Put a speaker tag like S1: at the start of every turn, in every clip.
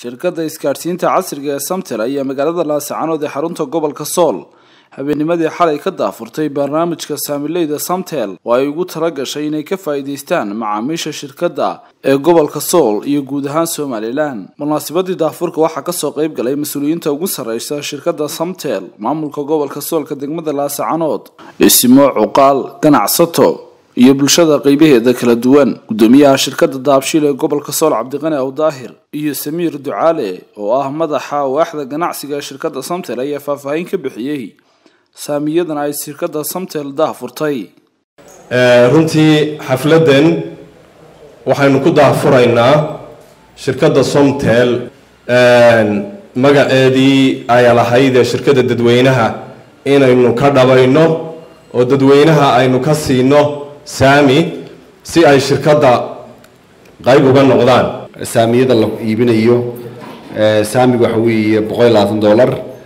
S1: shirkadda isgaadhsiinta casriga ee samtel ayaa magaalada laasacanood ee xarunta gobolka sool habeennimadii xalay ka daafurtay barnaamijka saamileyda samtel oo ay ugu tala gashay inay ka faa'iidaystaan macaamiisha shirkadda ee gobolka sool iyo guud ahaan somalilan munaasabadii daafurka waxaa kasoo qayb galay mas-uuliyiinta ugu sarreysa shirkadda samtel maamulka gobolka soolka degmada laasacanood dhisimo cuqaal ganacsato iyo bulshada qeybaheeda kala duwan gudoomiyaha shirkadda daabshiil ee gobolka sool cabdiqani awdaahir iyo samiir ducaale oo ah madaxa waaxda ganacsiga ee shirkadda samtel ayaa faahfaahin ka bixiyey saamiyadan ay shirkadda samtel daahfurtay
S2: runtii xafladdan waxaynu ku daahfuraynaa shirkadda somtel magaceedii ay lahayd ee shirkadda dadweynaha inaynu ka dhabayno oo dadweynaha aynu ka siino saami si ay shirkadda qayb uga noqdaan
S3: saamiyada la iibinayo saamiga waxa weeye boqol iyo labaatan dollar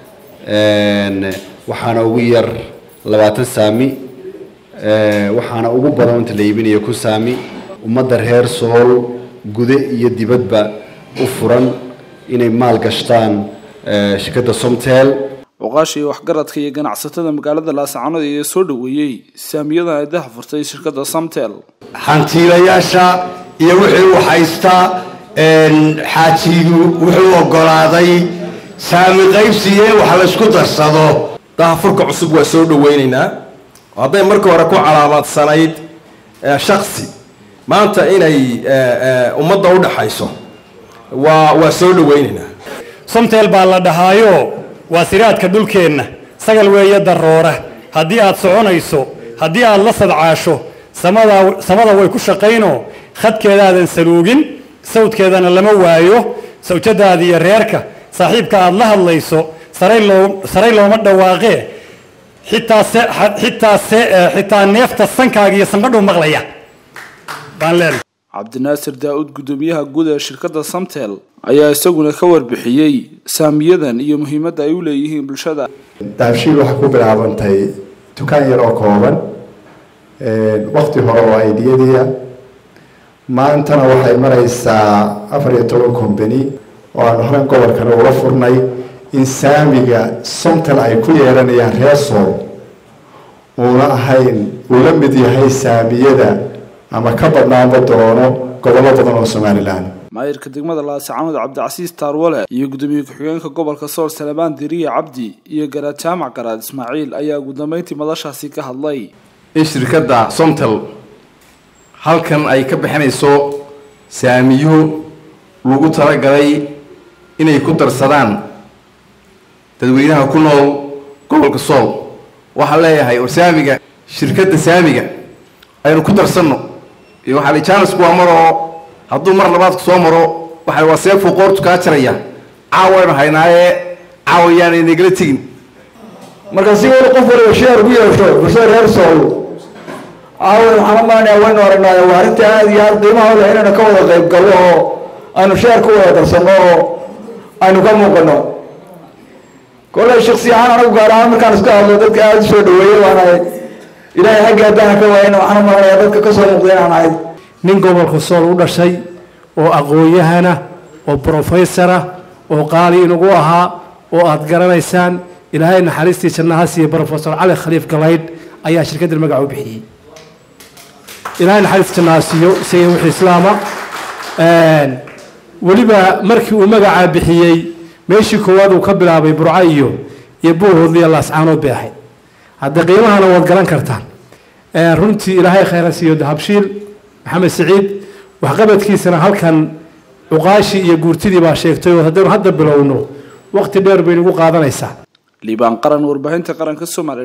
S3: waxaana ugu yar labaatan saami waxaana ugu badan inta la iibinayo ku saami ummadda reer sool gude iyo dibadba u furan inay maal gashtaan shirkadda somtel
S1: cuqaasha iyo waxgaradka iyo ganacsatada magaalada laasacanood ayaa soo dhoweeyey saamiyadan ay daahfurtay shirkadda samtel
S4: hantiilayaasha iyo wixii uu haystaa xaajigu wuxuu ogolaaday saami qaybsiye wax laysku darsado
S2: daahfurka cusub waa soo dhaweyneynaa hadday marka hore ku calaamadsanayd shaksi maanta inay ummadda u dhaxayso waa waa soo dhaweyneynaa
S5: somtel baa la dhahaayo waa siraadka dhulkeenna sagal weeye daroora haddii aad soconayso haddii aad la sadcaasho samada samada way ku shaqayno khadkeedaadan saluugin sawdkeedana lama waayo sawjadaada iyo reerka saaxiibka aad la hadlayso saray loo saray looma dhawaaqee xitaa se xitaa se xitaa neefta sankaaga iyo sanqadhuu maqlaya baan leenahay
S1: cabdinaasir daa-uud guddoomiyaha guud ee shirkadda samtel ayaa isaguna ka warbixiyey saamiyadan iyo muhiimadda ay u leeyihiin bulshada
S6: daabshiil waxaa ku bilaabantay dukaan yar oo kooban wakti hore oo aidiyadiia maantana waxay maraysaa afar iyo toban combany oo aan horan gobolkana ula furnay in saamiga somtel ay ku yeelanayaan reer sool uuna ahayn uu la mid yahay saamiyada ama ka badnaanba doono gobollo badan oo somalilan
S1: maayirka degmada laasacanood cabdicasiis taarwale iyo gudoomiye ku-xigeenka gobolka sool salebaan diriye cabdi iyo garaad jaamac garaad ismaaciil ayaa ugu dambeyntii madashaasi ka hadlay
S7: in shirkadda somtel halkan ay ka bixinayso saamiyo lagu talagalay inay ku darsadaan dadweynaha ku nool gobolka sool waxaan leeyahay oo saamiga shirkadda saamiga aynu ku darsanno iyo waxaa la jaanisku waa maroo hadduu mar labaadku soo maro waxa waa seefuu qoortu kaa jaraya caawaynu haynaaye caawayaan inagala tegin
S8: marka si wali qof waliba sheer ugu yeesho bulshada reer sool caawa waxaan u malanaya waynu aragnaayo waa arrinta aada iyo aada qiimaha leh inaynu ka wada qayb galno oo aynu sheer ku wada darsanno oo aynu ka muuqano kolley shaksi ahaan anagu gaar ahaan markaan iska hadlo dadka aada u soo dhaweeyey waana ilaahay xagga haddana ka waayana waxaan u malanaya dadka kasoo muuqda inaan ahay
S9: nin gobolka sool u dhashay oo aqoon-yahana oo brofesora oo qaali inagu ahaa oo aada garanaysaan ilaahay naxariistii jannaha siiye brofesor cali khaliif galaydh ayaa shirkaddan magaca u bixiyey ilaahay naxariista jannaha siiyo isaga wixii islaama weliba markii uu magacaa bixiyey meeshii koowaad uu ka bilaabay burco iyo iyo buuhoodliya laascaanood bay ahayd hadda qiimahana waad garan kartaan runtii ilaahay khayra siiyo dahabshiil maxamed siciid waxqabadkiisana halkan cuqaashii iyo guurtidii baa sheegtay oo haddaynu hadda bilowno waqti dheer bay nagu qaadanaysaa
S1: liibaan qaran warbaahinta qaranka soomaaliya